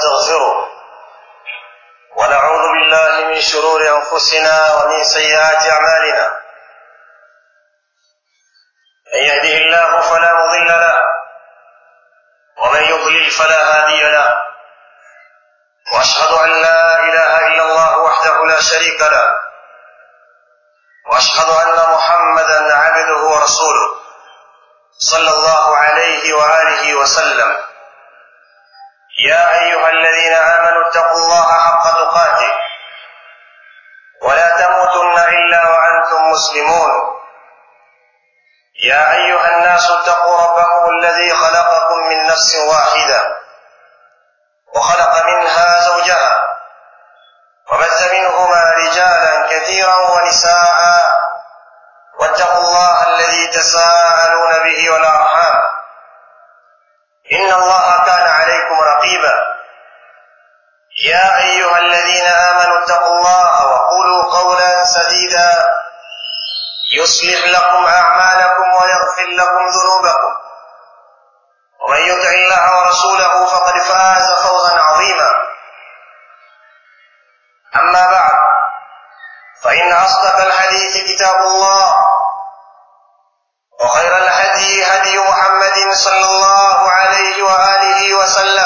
ونستغفره ونعوذ بالله من شرور أنفسنا ومن سيئات أعمالنا من يهده الله فلا مضل له ومن يضلل فلا هادي له وأشهد أن لا إله إلا الله وحده لا شريك له وأشهد أن محمدا عبده ورسوله صلى الله عليه وآله وسلم يا أيها الذين آمنوا اتقوا الله حق تقاته ولا تموتن إلا وأنتم مسلمون يا أيها الناس اتقوا ربكم الذي خلقكم من نفس واحدة وخلق منها زوجها وبث منهما رجالا كثيرا ونساء واتقوا الله الذي تساءلون به والأرحام إن الله كان عليكم رقيبا يا أيها الذين آمنوا اتقوا الله وقولوا قولا سديدا يصلح لكم أعمالكم ويغفر لكم ذنوبكم ومن يطع الله ورسوله فقد فاز فوزا عظيما أما بعد فإن أصدق الحديث كتاب الله وخير الهدي هدي محمد صلى الله عليه وآله وسلم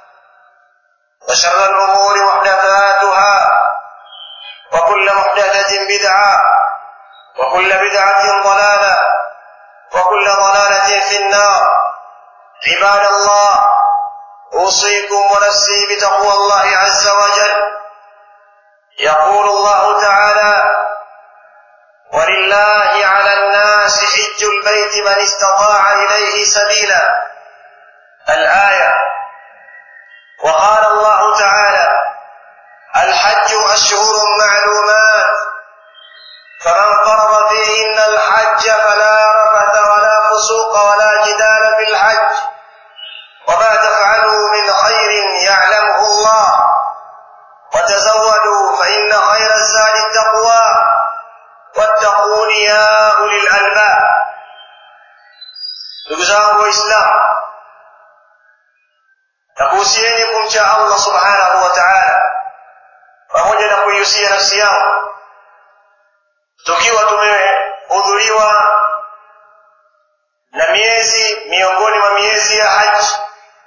وشر الأمور محدثاتها وكل محدثة بدعة وكل بدعة ضلالة وكل ضلالة في النار عباد الله أوصيكم ونفسي بتقوى الله عز وجل يقول الله تعالى ولله على الناس حج البيت من استطاع إليه سبيلا الآية وقال الله تعالى الحج أشهر معلومات فمن فرض فيهن الحج فلا رفث ولا فسوق ولا جدال في الحج وما تفعلوا من خير يعلمه الله وتزودوا فإن خير الزاد التقوى واتقون يا أولي الألباب ndugu zangu waislamu nakuhusieni kumcha allah subhanahu wa taala pamoja na kuihusia nafsi yangu tukiwa tumehudhuriwa na miezi miongoni mwa miezi ya haji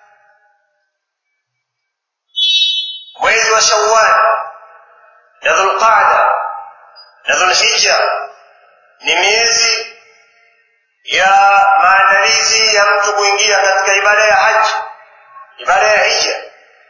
mwezi wa shawal na dhulqada na dhulhija ni miezi ya maandalizi ya mtu kuingia katika ibada ya haji ibada ya hija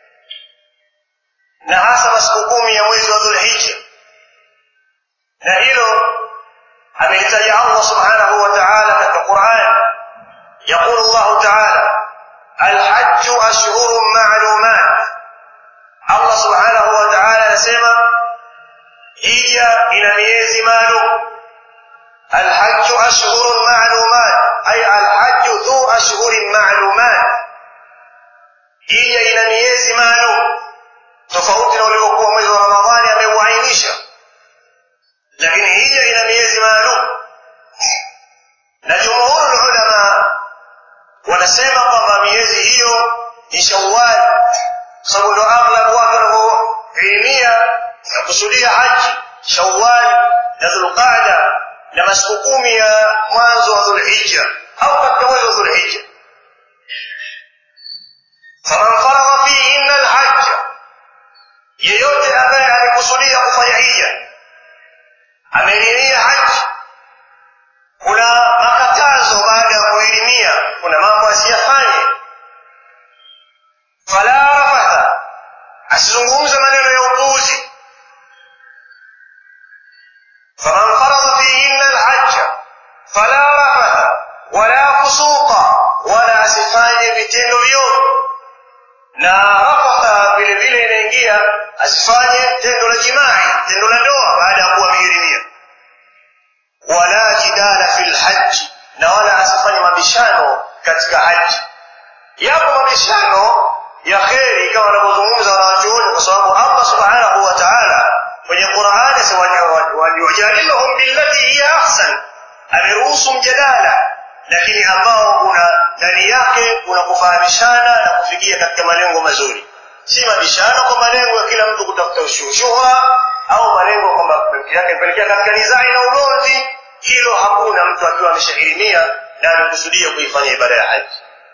na hasa masiku kumi ya mwezi wa dhulhija na hilo amelitaja allah subhanahu wa taala katika quran yaqulu llahu taala alhaju ashhurun malumat allah subhanahu wa taala anasema hija ina miezi maalum alhaju ashhurun malumat ay alhaju dhu ashhurin malumat hija ina miezi maalum tofauti na uliokuwa mwezi wa ramadhani ameuainisha lakini hija ina miezi maalum na jumhuru ulama wanasema kwamba miezi hiyo ni shawal sababu ndo aghlabu wake wanavyoilimia na kusudia haji shawal na dhulqada na masiku kumi ya mwanzo wa dhulhija au katika mwezi wa dhulhija faman faradha fihinna alhajja yeyote ambaye alikusudia kufanya hija ameriria haji kuna makatazo baada ya kuelimia kuna mambo asiyafanye fala rafatha asizungumze maneno ya upuuzi faman faradha fihinna alhajja fala rafatha wala fusuqa wala asifanye vitendo vyote na rafatha vile vile inaingia asifanye tendo la jimai tendo la ndoa baada ya kuwa amehirimia wala jidala fi lhaji na wala asifanye mabishano katika haji yapo mabishano ya kheri kama wanavyozungumza wanawachuoni kwa sababu allah subhanahu wa taala kwenye qurani wajadilhum billati hiya ahsan ameruhusu mjadala lakini ambao una ndani yake kuna kufahamishana na kufikia katika malengo mazuri si mabishano kwa malengo ya kila mtu kutafuta ushuhura au malengo kwamba yake pelekea katika nizai na ugomvi hilo hakuna mtu akiwa ameshahirimia na amekusudia kuifanya ibada ya haji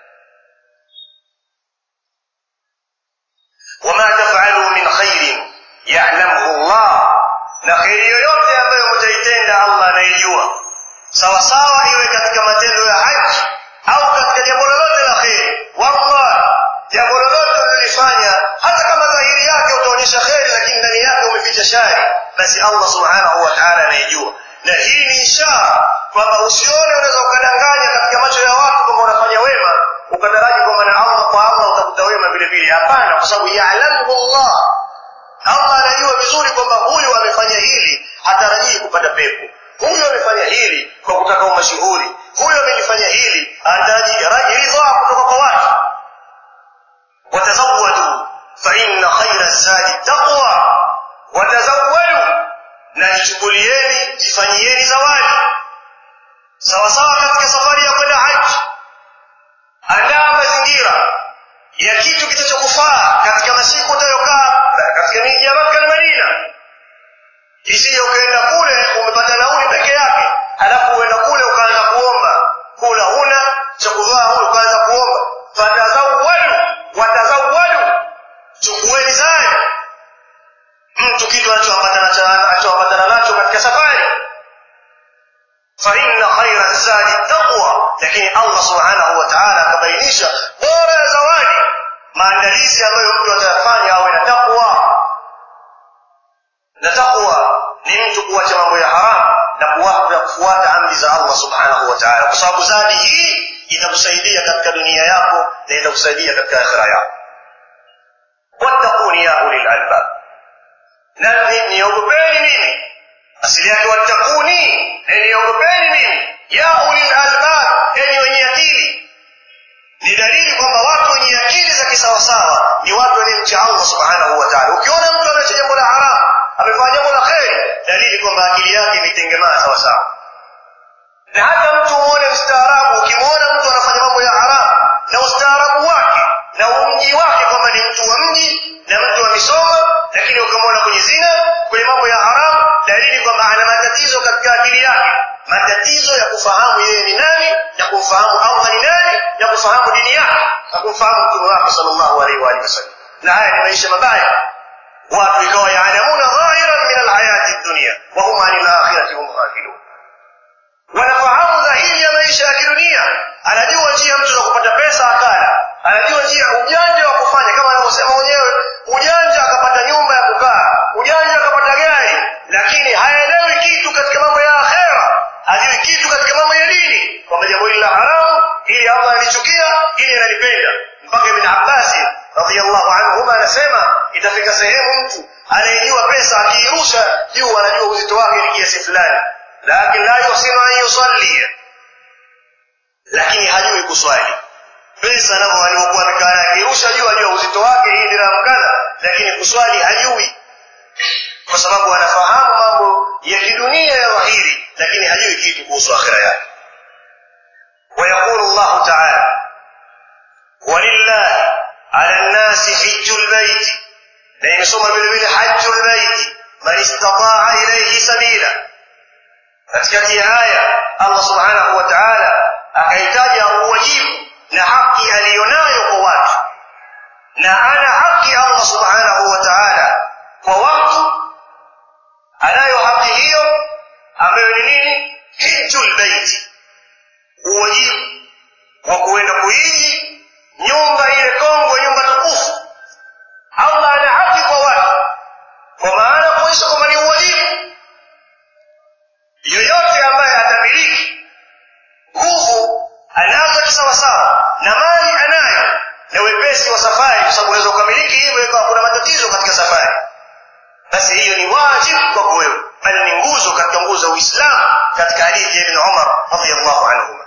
wama tafalu min khairin ya'lamuhu Allah na kheri yoyote ambayo mtaitenda Allah anaijua sawa sawa iwe katika matendo ya haji au katika jambo lolote la kheri wallah jambo lolote ulilofanya hata kama dhahiri yake utaonyesha kheri lakini ndani yake umeficha shari basi Allah subhanahu wa ta'ala anaijua na hii ni ishara kwamba usione unaweza ukadanganya katika macho ya watu kwamba unafanya wema ukataraji kwamba na Allah kwa Allah utakuta wema vile vile hapana kwa sababu ya'lamu Allah Allah anajua vizuri kwamba huyu amefanya hili hatarajii kupata pepo huyu amefanya hili kwa kutaka umashuhuri huyu amelifanya hili anataraji ridha kutoka kwa watu watazawwadu fa inna khayra zadi taqwa watazawwadu na jichukulieni jifanyieni zawadi sawa sawa katika safari ya kwenda haji andaa mazingira ya kitu kitachokufaa katika masiku utayokaa katika miji ya Makka na Madina isije ukaenda kule umepata nauli peke yake halafu uenda kule ukaanza kuomba kula huna cha kuvaa huna ukaanza kuomba fatazawwadu watazawwadu chukueni zadi mtu kitu anachoambatana nacho katika safari fa inna khaira zadi taqwa lakini Allah subhanahu wa ta'ala akabainisha bora ya zawadi maandalizi ambayo mtu atayafanya awe na taqwa na taqwa ni mtu kuacha mambo ya haramu na kufuata amri za Allah subhanahu wa ta'ala kwa sababu zadi hii itakusaidia katika dunia yako na itakusaidia katika akhira yako wattaquni ya ulil albab na niogopeni mimi asili yake wattakuni na niogopeni mimi ya ulil albab enyi wenye akili ni dalili kwamba watu wenye akili za kisawasawa ni watu wanaomcha Allah subhanahu wa ta'ala ukiona mtu ameacha jambo la haramu amefanya jambo la kheri dalili kwamba akili yake imetengemaa sawa sawa na hata mtu muone mstaarabu ukimwona mtu anafanya mambo ya haramu na ustaarabu wake na umji wake kwamba ni mtu wa mji na mtu amesoma lakini ukamwona kwenye zina kwenye mambo ya haramu dalili kwamba ana matatizo katika akili yake matatizo ya kufahamu yeye ni nani ya kumfahamu Allah ni nani ya kufahamu dini yake na kumfahamu mtume wake sallallahu alaihi wa alihi wasallam na haya ni maisha mabaya watu ikawa yaalamuna dhahiran min alhayati dunya wa hum anil akhirati hum ghafilun wanafahamu dhahiri ya maisha ya kidunia anajua njia mtu za kupata pesa akala anajua njia ujanja wa kufanya kama anavyosema mwenyewe ujanja akapata nyumba ya kukaa ujanja akapata gari lakini haelewi kitu katika mambo ya akhera hajui kitu katika mambo ya dini kwamba jambo hili la haramu ili Allah alichukia ili analipenda mpaka Ibn Abbas radhiallahu anhuma anasema itafika sehemu mtu anayejua pesa akiirusha juu anajua uzito wake ni kiasi fulani lakini la yuhsinu an yusalli lakini hajui kuswali pesa navyo alivyokuwa amekaa akirusha juu ajua uzito wake hii dirhamu kadha lakini kuswali hajui kwa sababu anafahamu mambo ya kidunia ya dhahiri lakini hajui kitu kuhusu akhira yake ويقول الله تعالى ولله على الناس حج البيت لأن سمى بالبيت حج البيت من استطاع إليه سبيلا katikati ya aya Allah subhanahu wa ta'ala akaitaja uwajibu na haki aliyonayo kwa watu na ana haki Allah subhanahu wa ta'ala kwa watu anayo haki hiyo ambayo ni nini hijjul baiti uwajibu wa kuenda kuiji nyumba ile kongwe nyumba tukufu Allah ana haki kwa watu kwa maana kuonyesha kwamba ni uwajibu yoyote ambaye atamiliki nguvu anazo kisawasawa na mali anayo na wepesi wa safari kwa sababu unaweza ukamiliki hivyo ikawa kuna matatizo katika safari basi hiyo ni wajibu kwako wewe bali ni nguzo katika nguzo za uislamu katika hadithi ya ibn umar radiyallahu anhuma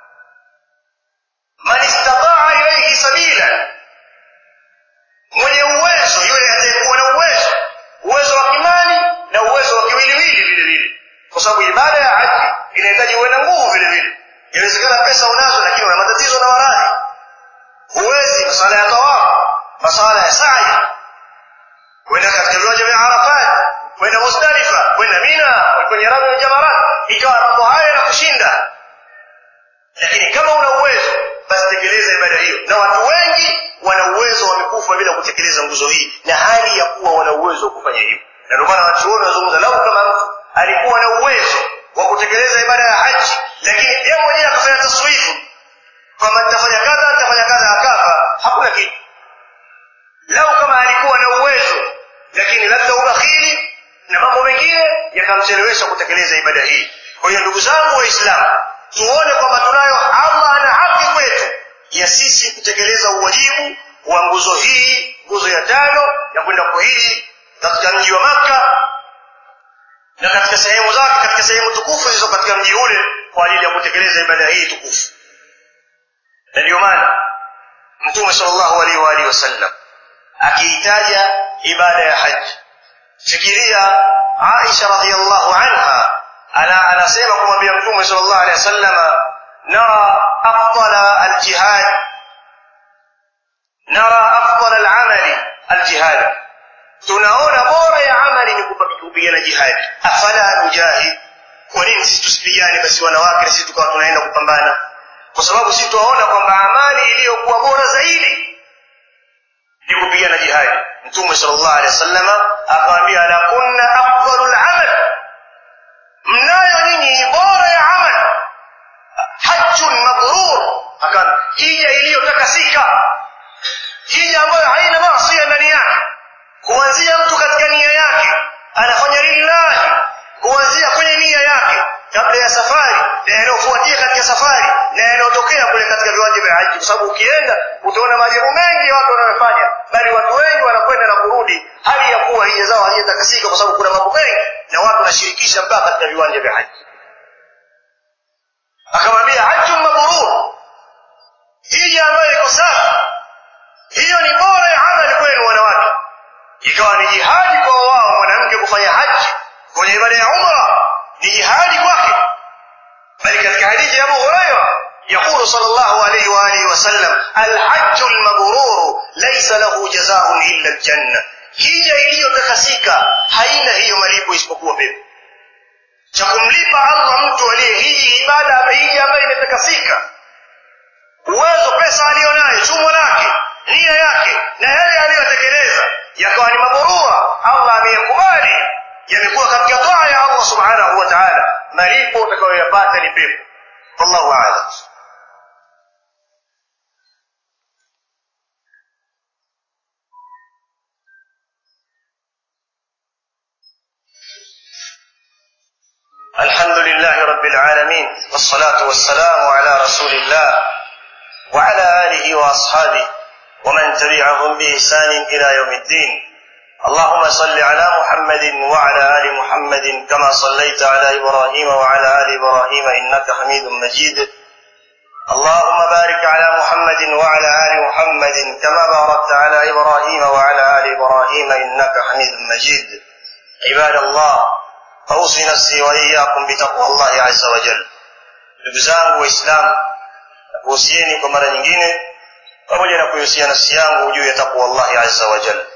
man istataa ilayhi sabila mwenye uwezo yule atayekuwa na uwezo uwezo wa kimali na uwezo wa kiwiliwili vile vile kwa sababu ibada ya haji inahitaji uwe na nguvu vile vile inawezekana pesa unazo lakini una matatizo na maradhi huwezi masala ya tawafu masala ya sa'i kwenda katika viwanja vya Arafat kwenda Muzdalifa kwenda Mina kwenye rami ya Jamarat ikawa mambo haya na kushinda lakini kama una uwezo basi tekeleza ibada hiyo na watu wengi wana uwezo wamekufa bila kutekeleza nguzo hii na hali ya kuwa wana uwezo wa kufanya hivyo na ndio maana wanachuoni wanazungumza lau kama mtu alikuwa na uwezo wa kutekeleza ibada ya haji lakini yeye mwenyewe akafanya taswifu kwamba nitafanya kadha nitafanya kadha akafa hakuna kitu lau kama alikuwa na uwezo lakini labda ubakhili na mambo mengine yakamchelewesha kutekeleza ibada hii kwa hiyo ndugu zangu waislamu tuone kwamba tunayo allah ana haki kwetu ya sisi kutekeleza uwajibu wa nguzo hii nguzo ya tano ya kwenda kuhiji katika mji wa makka na katika sehemu zake katika sehemu tukufu zilizo katika mji ule kwa ajili ya kutekeleza ibada hii tukufu na ndio maana mtume sallallahu alaihi wa alihi wasallam akiitaja ibada ya haji fikiria aisha radhiallahu anha ana anasema kumwambia mtume sallallahu alaihi wasallam nara afdala aljihad nara afdala alamali aljihad tunaona bora ya amali ni kupigana jihadi afala nujahid kwa nini sisi tusipigane basi wanawake na sisi tukawa tunaenda kupambana kwa sababu sisi tuwaona kwamba amali iliyokuwa bora zaidi ni kupigana jihadi mtume sallallahu alaihi wasallam akamwambia la kunna afdalul amal mnayo nyinyi bora ya amal hajjun mabrur akan hija iliyotakasika hija ambayo haina maasi ndani yake kuanzia mtu katika nia yake anafanya lillahi kuanzia kwenye nia yake kabla ya safari na yanayofuatia katika safari na yanayotokea kule katika viwanja vya haji kwa sababu ukienda utaona maajabu mengi watu wanayofanya bali watu wengi wanakwenda na kurudi hali ya kuwa hija zao hazijatakasika kwa sababu kuna mambo mengi na watu wanashirikisha mpaka katika viwanja vya haji akamwambia hajjun mabrur hija ambayo iko safi hiyo ni bora ya amali kwenu wanawake ikawa ni jihadi kwa wao mwanamke kufanya haji kwenye ibada ya umra ni jihadi kwake bali katika hadithi ya Abu Huraira يقول صلى الله عليه وآله وسلم الحج المبرور ليس له جزاء إلا الجنة hija iliyotakasika haina hiyo malipo isipokuwa pepo cha kumlipa allah mtu aliyehiji ibada hija ambayo imetakasika uwezo pesa aliyonayo chumo lake nia yake na yale aliyotekeleza yakawa ni maburura allah ameyakubali yamekuwa katika toa ya allah subhanahu wa taala malipo utakayoyapata ni pepo wallahu alam الحمد لله رب العالمين والصلاة والسلام على رسول الله وعلى آله وأصحابه ومن تبعهم بإحسان إلى يوم الدين اللهم صل على محمد وعلى آل محمد كما صليت على إبراهيم وعلى آل إبراهيم إنك حميد مجيد اللهم بارك على محمد وعلى آل محمد كما باركت على إبراهيم وعلى آل إبراهيم إنك حميد مجيد عباد الله أوصي نفسي وإياكم بتقوى الله عز وجل ndugu zangu waislamu nakuhusieni kwa mara nyingine pamoja na kuihusia nafsi yangu juu ya taqwa allahi azza wa jal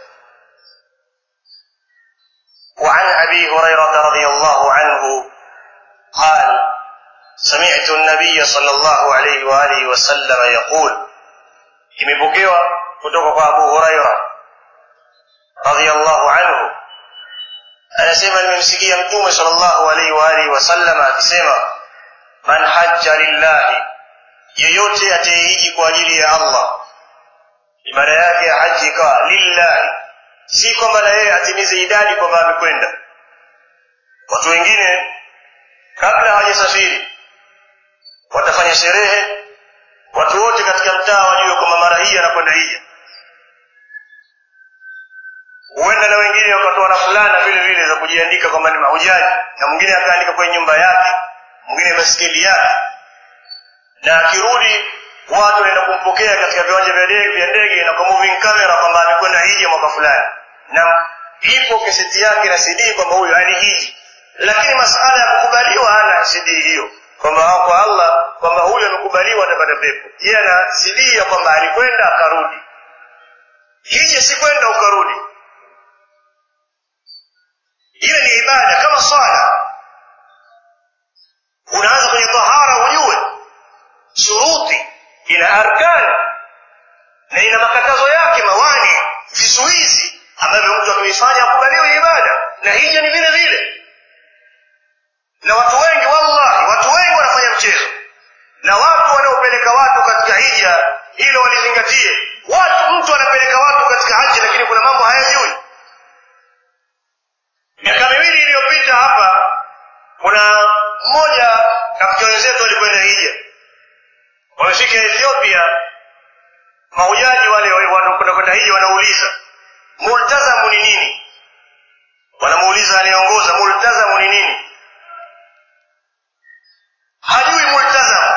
وعن أبي هريرة رضي الله عنه قال سمعت النبي صلى الله عليه وآله وسلم يقول imepokewa kutoka kwa Abu Huraira radhiyallahu anhu anasema nimemsikia mtume sallallahu alaihi wa alihi wasallam akisema man hajja lillahi yeyote atayehiji kwa ajili ya Allah ibada yake ya haji ikawa lillahi si kwamba na yeye atimize idadi kwamba amekwenda watu wengine kabla hawajasafiri watafanya sherehe watu wote katika mtaa wajue kwamba mara hii anakwenda hija huenda na wengine wakatoa na fulana vile vile za kujiandika kwamba ni mahujaji na mwingine akaandika kwenye nyumba yake mwingine baskeli yake na akirudi watu wanaenda kumpokea katika viwanja vya ndege vya ndege na kwa moving camera kwamba amekwenda hija mwaka fulani na ipo keseti yake na CD kwamba huyu alihiji lakini masala ya kukubaliwa hana CD hiyo kwamba kwa Allah kwamba huyu amekubaliwa atapata pepo yeye ana CD ya kwamba alikwenda akarudi hija si kwenda ukarudi ile ni ibada kama swala unaanza kwenye tahara ujue shuruti ina arkani na ina makatazo yake mawani vizuizi ambavyo mtu akivifanya akubaliwe ibada na hija ni vile vile na watu wengi wallahi watu wengi wanafanya mchezo na watu wanaopeleka watu katika hija hilo walizingatie watu mtu anapeleka watu katika haji lakini kuna mambo hayajui miaka miwili iliyopita hapa kuna mmoja katika wenzetu walikwenda hija wamefika ethiopia mahujaji wale wanakwenda kwenda hija wanauliza multazamu ni nini wanamuuliza anayeongoza multazamu ni nini hajui multazamu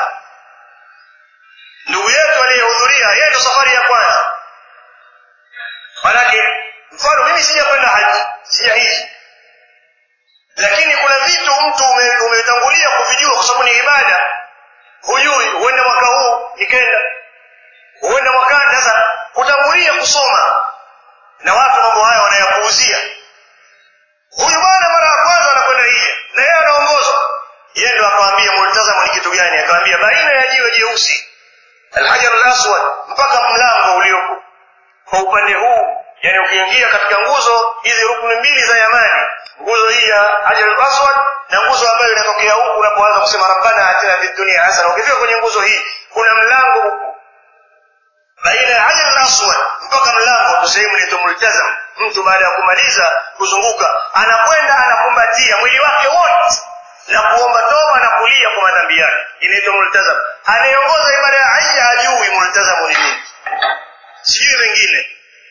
ndugu yetu aliyehudhuria yeye ndo safari ya kwanza manake mfano mimi sijakwenda haji sijahiji lakini kuna vitu mtu umetangulia ume kuvijua kwa sababu ni ibada hujui huenda mwaka huu nikenda huenda mwakani sasa kutangulia kusoma na watu mambo haya wanayapuuzia huyu bwana mara ya kwanza anakwenda hija na yeye anaongozwa yeye ndo akawambia multazamu ni kitu gani akawambia baina ya jiwe jeusi alhajar alaswad mpaka mlango uliopo kwa upande huu yani ukiingia katika nguzo hizi rukuni mbili za yamani nguzo hii ya hajar alaswad na nguzo ambayo inatokea huku unapoanza kusema rabbana atina fi dunia hasana ukifika kwenye nguzo hii kuna mlango huku baina ya hajar alaswad mpaka mlango ndo sehemu inaitwa multazam mtu baada ya kumaliza kuzunguka anakwenda anakumbatia mwili wake wote na kuomba toba na kulia kwa madhambi yake inaitwa multazam anayeongoza ibada ya haji hajui multazamu ni nini sijui wengine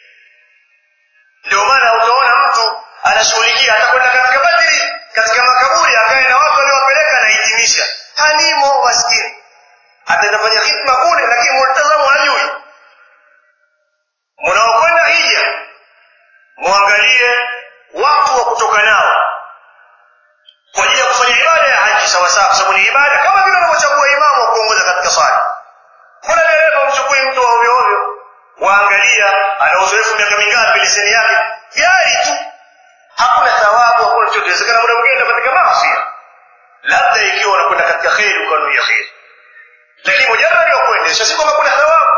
ndio maana utaona mtu anashughulikia atakwenda katika badri katika makaburi akae na watu waliowapeleka anahitimisha halimo maskini ataenda fanya hikma kule lakini multazamu hajui mnaokwenda hija mwangalie watu wa kutoka nao kwa ajili ya kufanya ibada ya haji sawasawa kwa sababu ni ibada kama vile unavyochagua imamu wa kuongoza katika swala kuna dereva mchukui mtu wa ovyo ovyo waangalia ana uzoefu miaka mingapi leseni yake gari tu hakuna thawabu hakuna chochote inawezekana muda mwingine katika maasi labda ikiwa unakwenda katika kheri ukanuia kheri lakini mujaradi wa kuendesha si kwamba kuna thawabu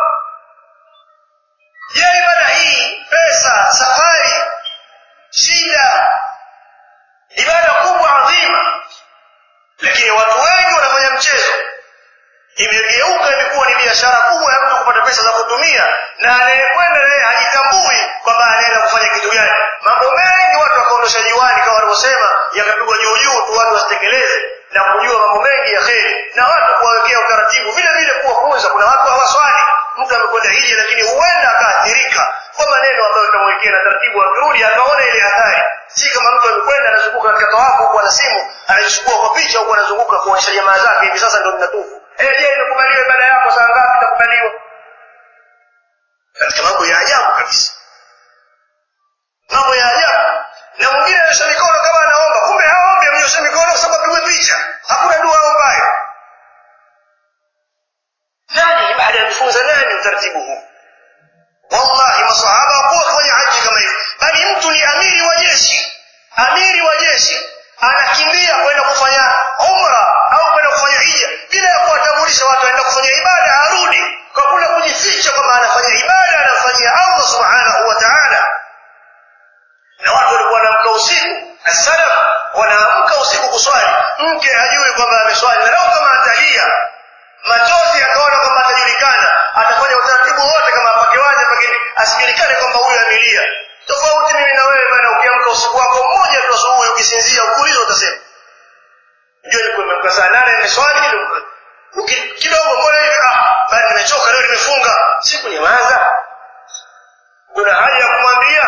je ibada hii pesa safari shida ibada kubwa adhima lakini watu wengi wanafanya mchezo imegeuka imekuwa ni biashara kubwa ya mtu kupata pesa za kutumia na anayekwenda naye hajitambui kwamba anaenda kufanya kitu gani mambo mengi watu wakaondosha juani kama walivyosema yakapigwa juu juu tu watu wasitekeleze na kujua mambo mengi ya kheri na watu kuwawekea utaratibu vile vile kuwafunza kuna watu hawaswali mtu amekwenda hija lakini huenda akaathirika kwa maneno ambayo utamwekea na taratibu akirudi akaona ile hatari si kama mtu amekwenda anazunguka katika tawafu huku ana simu anajishukua kwa picha huku anazunguka kuonyesha jamaa zake hivi sasa ndio ninatufu eh je imekubaliwa ibada yako saa ngapi itakubaliwa katika mambo ya ajabu kabisa mambo ya ajabu na mwingine ananyosha mikono kama anaomba kumbe haombi amenyosha mikono kwa sababu apigwe picha hakuna dua aombayo nani baada ya kufunza nani utaratibu huu wallahi masahaba hawakuwa wakifanya haji kama hivi bali mtu ni amiri wa jeshi amiri wa jeshi anakimbia kwenda kufanya umra au kwenda kufanya hija bila ya kuwatambulisha watu aenda kufanya ibada arudi kwa kule kujificha kwamba anafanya ibada anamfanyia allah subhanahu wa taala na watu walikuwa wanaamka usiku asalaf wanaamka usiku kuswali mke hajui kwamba ameswali na leo kama atalia machozi akaona kwamba atajulikana atafanya utaratibu wote kama apakewaje pengine asijulikane kwamba huyu amelia tofauti mimi na wewe bana ukiamka usiku wako mmoja tu asubuhi ukisinzia ukiulizwa utasema ndio nilikuwa nimeamka saa nane nimeswali kidogo mbona hivi ah bali nimechoka leo nimefunga siku nyamaza kuna haja ya kumwambia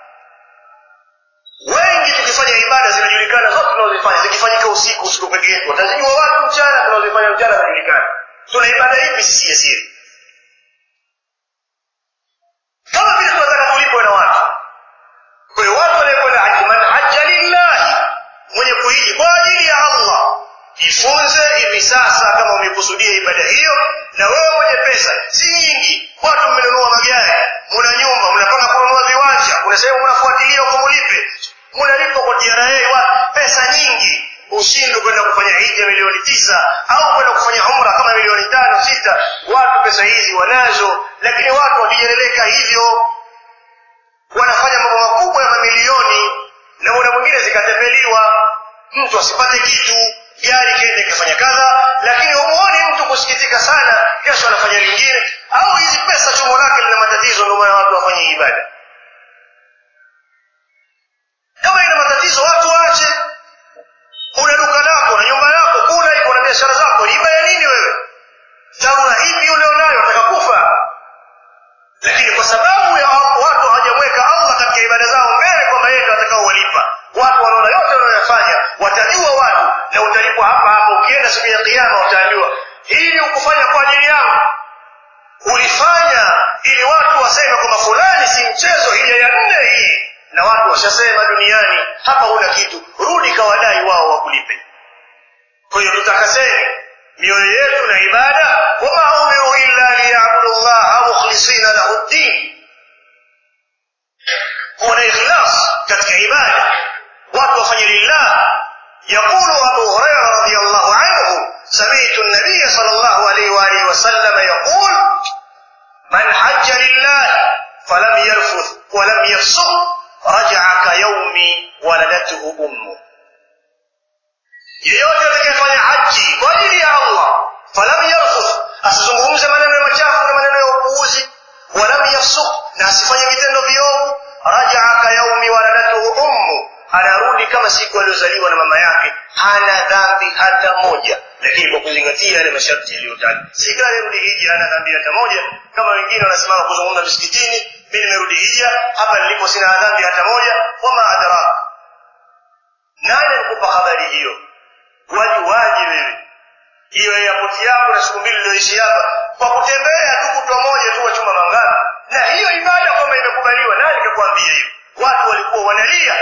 wengi tukifanya ibada zinajulikana zote tunazozifanya zikifanyika usiku usiku peke yetu watazijua watu mchana tunazofanya mchana zinajulikana tuna ibada ipi sisi ya siri kama vile tunataka tulipwe na watu kwa hiyo watu waliokwenda haji man haja lillahi mwenye kuhiji kwa ajili ya allah jifunze hivi sasa kama umekusudia ibada hiyo na wewe mwenye pesa si nyingi watu mmenunua magari muna nyumba mnapanga pesa hizi wanazo lakini watu wakijeleleka hivyo wanafanya mambo makubwa ya mamilioni na muda mwingine zikatepeliwa mtu asipate kitu gari kende ikafanya kadha lakini humuoni mtu kusikitika sana kesho anafanya lingine au hizi pesa chumo lake lina matatizo ndio maana watu wafanye ibada kama ina matatizo watu waache una duka lako na nyumba yako kula iko na biashara zako riba ya nini wewe tabu na hivi ulionayo wataka kufa lakini kwa sababu ya watu hawajamweka allah katika ibada zao mbele kwamba yeye ndio atakaowalipa watu wanaona yote wanayoyafanya watajua watu na utalipwa hapa hapa ukienda siku ya kiama utaambiwa hili ukufanya kwa ajili yangu ulifanya ili watu waseme kwamba fulani si mchezo hija ya nne hii na watu washasema duniani hapa huna kitu rudi kawadai wao wakulipe kwa hiyo tutakaseni mioyo yetu na ibada wama umiru illa liyabudu llaha mukhlisina lahu ddin kuwa na ikhlas katika ibada watu wafanye lillah يقول أبو هريرة رضي الله عنه سمعت النبي صلى الله عليه وآله وسلم يقول من حج لله فلم يرفث ولم يفسق رجع كيوم ولدته أمه yeyote atakayefanya haji kwa ajili ya allah falam yarfuth asizungumze maneno ya machafu na maneno ya upuuzi walam yafsuk na asifanye vitendo viovu rajaa kayaumi waladatuhu ummu anarudi kama siku aliyozaliwa na mama yake hana dhambi hata moja lakini kwa kuzingatia yale masharti yaliyotajwa si kila aliyerudi hija hana dhambi hata moja kama wengine wanasimama kuzungumza misikitini mi nimerudi hija hapa nilipo sina dhambi hata moja wama adraka nani alikupa habari hiyo wajuwaje wewe hiyo yapoti yako na siku mbili ulioishi hapa kwa kutembea tu kutwa moja tu wachuma mangapi na hiyo ibada kwamba imekubaliwa nani kakwambia hiyo watu walikuwa wanalia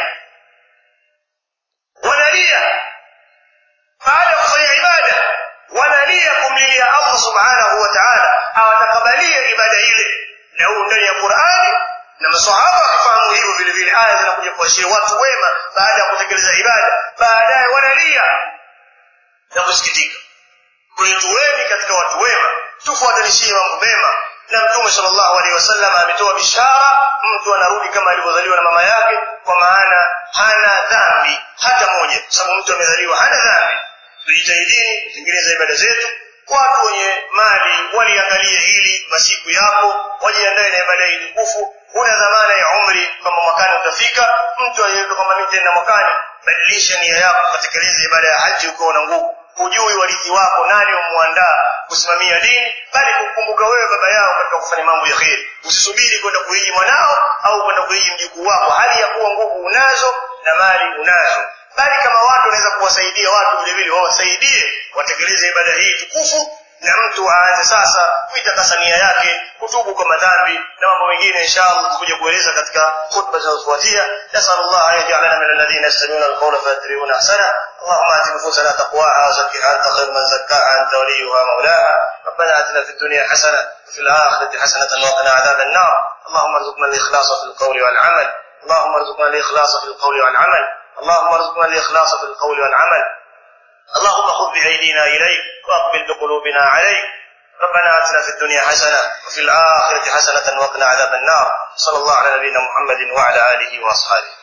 wanalia baada ya kufanya ibada wanalia kumlilia allah subhanahu wa taala awatakabalie ibada ile na huu ndani ya qurani na masahaba wakifahamu hivyo vile vile aya zinakuja kuashiria watu wema baada ya kutekeleza ibada baadaye wanalia na kusikitika kuituweni katika watu wema tufuatanishie mambo mema na mtume sallallahu alaihi wasallam ametoa bishara mtu anarudi kama alivyozaliwa na mama yake kwa maana hana dhambi hata moja kwa sababu mtu amezaliwa hana dhambi tujitahidini kutengeneza ibada zetu watu wenye mali waliangalie hili masiku yapo wajiandae na ibada hii tukufu huna dhamana ya umri kwamba mwakani utafika mtu aliyeweka kwamba mimi tena mwakani badilisha nia yako ukatekeleza ibada ya haji ukiwa na nguvu hujui warithi wako nani wamwandaa kusimamia dini bali kukumbuka wewe baba yao katika kufanya mambo ya kheri usisubiri kwenda kuiji mwanao au kwenda kuiji mjukuu wako hali ya kuwa nguvu unazo na mali unazo bali kama watu wanaweza kuwasaidia watu vile vile wawasaidie watekeleze ibada hii tukufu na mtu aanze sasa kuitakasa nia yake kutubu kwa madhambi na mambo mengine inshallah tutakuja kueleza katika khutba zinazofuatia nasallallahu an yaj'alana min alladhina yastami'una alqawla fayattabi'una ahsana اللهم آت نفوسنا تقواها وزكها أنت خير من زكاها أنت وليها مولاها ربنا آتنا في الدنيا حسنة وفي الآخرة حسنة وقنا عذاب النار اللهم ارزقنا الإخلاص في القول والعمل اللهم ارزقنا الإخلاص في القول والعمل اللهم ارزقنا الإخلاص في القول والعمل اللهم خذ بأيدينا إليك وأقبل بقلوبنا عليك ربنا آتنا في الدنيا حسنة وفي الآخرة حسنة وقنا عذاب النار صلى الله على نبينا محمد وعلى آله وأصحابه